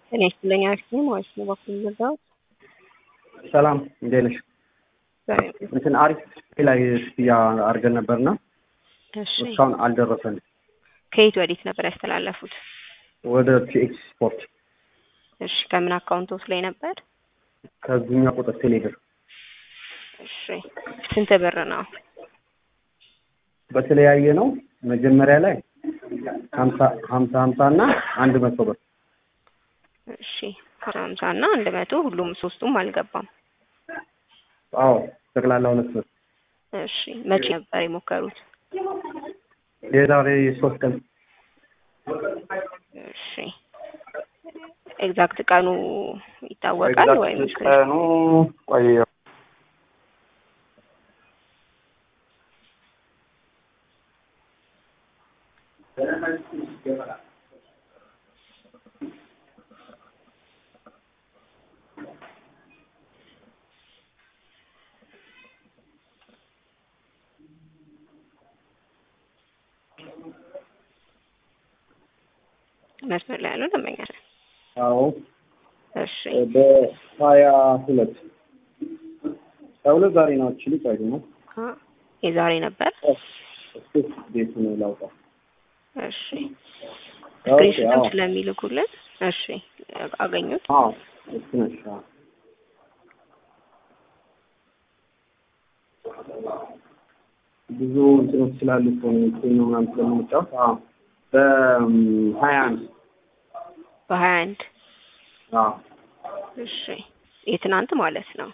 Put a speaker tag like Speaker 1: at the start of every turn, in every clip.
Speaker 1: ጤና ይስጥልኝ አክስቴ ማለት ነው። በኩል ዘጋው
Speaker 2: ሰላም እንዴት ነሽ? እንትን አሪፍ ላይ ክፍያ አድርገን ነበርና
Speaker 1: እሺ፣
Speaker 2: እስካሁን አልደረሰንም።
Speaker 1: ከየት ወዴት ነበር ያስተላለፉት?
Speaker 2: ወደ ቲኤክስ ስፖርት
Speaker 1: እሺ፣ ከምን አካውንቶስ ላይ ነበር?
Speaker 2: ከዚህኛ ቁጥር ቴሌብር
Speaker 1: እሺ፣ ስንት ብር ነው?
Speaker 2: በተለያየ ነው። መጀመሪያ ላይ ሀምሳ ሀምሳ ሀምሳ እና አንድ መቶ ብር
Speaker 1: እሺ፣ ሀምሳ እና አንድ መቶ ሁሉም ሶስቱም አልገባም።
Speaker 2: አዎ ጠቅላላ ሁለት ብር
Speaker 1: እሺ፣ መቼ ነበር የሞከሩት?
Speaker 2: የዛሬ ሶስት ቀን
Speaker 1: እሺ፣ ኤግዛክት ቀኑ ይታወቃል ወይም
Speaker 2: ቀኑ ቆይ
Speaker 1: መስመር ላይ ያለው ደንበኛ ነን።
Speaker 2: አዎ
Speaker 1: እሺ
Speaker 2: በሀያ ሁለት ሀያ ሁለት ዛሬ ነው አክቹዋሊ ቆይ ነው
Speaker 1: አ የዛሬ ነበር።
Speaker 2: እስኪ ቤቱን ላውጣ
Speaker 1: እሺ
Speaker 2: ኦኬ
Speaker 1: ስክሪንሾትም
Speaker 2: አዎ
Speaker 1: ስለሚልኩልን እሺ አገኙት።
Speaker 2: አዎ እሱ ነሽ አዎ ብዙ እንትኖች ስላሉ እኮ ነው እንትን ነው ምናምን ስለምንጫወት አዎ በሀያ አንድ
Speaker 1: በሀያ አንድ
Speaker 2: አዎ
Speaker 1: እሺ የትናንት ማለት ነው።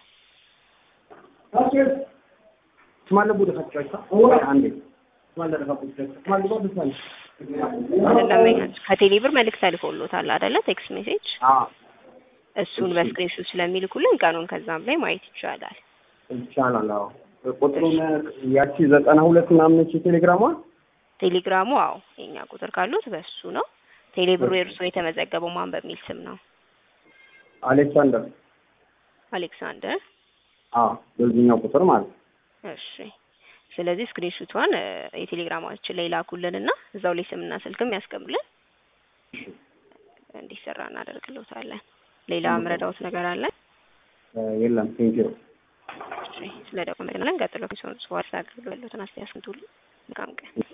Speaker 2: ስማለ ቡደ ፈጫቻ አንዴ ስማለ ደፋ ቁጭ ስማለ ቡደ ፈጫቻ
Speaker 1: ደንበኛ ከቴሌ ብር መልእክት ተልኮሎታል አይደለ? ቴክስት ሜሴጅ
Speaker 2: አዎ
Speaker 1: እሱን በስክሪንሾት ስለሚልኩልን ቀኑን ከዛም ላይ ማየት ይቻላል።
Speaker 2: ይቻላል። አዎ ቁጥሩን ያቺ ዘጠና ሁለት ምናምን ነች የቴሌግራሟ
Speaker 1: ቴሌግራሙ አዎ የኛ ቁጥር ካሉት በሱ ነው። ቴሌ ብሩ የእርሶ የተመዘገበው ማን በሚል ስም ነው?
Speaker 2: አሌክሳንደር
Speaker 1: አሌክሳንደር።
Speaker 2: አዎ በዚህኛው ቁጥር ማለት ነው።
Speaker 1: እሺ ስለዚህ ስክሪንሹቷን የቴሌግራማችን ላይ ላኩልንና እዛው ላይ ስምና ስልክም ያስቀምጡልን እንዲሰራ እናደርግልዎታለን። ሌላ ምረዳዎት ነገር አለ?
Speaker 2: የለም ቴንኪው
Speaker 1: እሺ ስለ ደግሞ ቀጥሎ ከሰው ሰው አስተካክሉ ያሉትን አስተያየት መልካም ቀን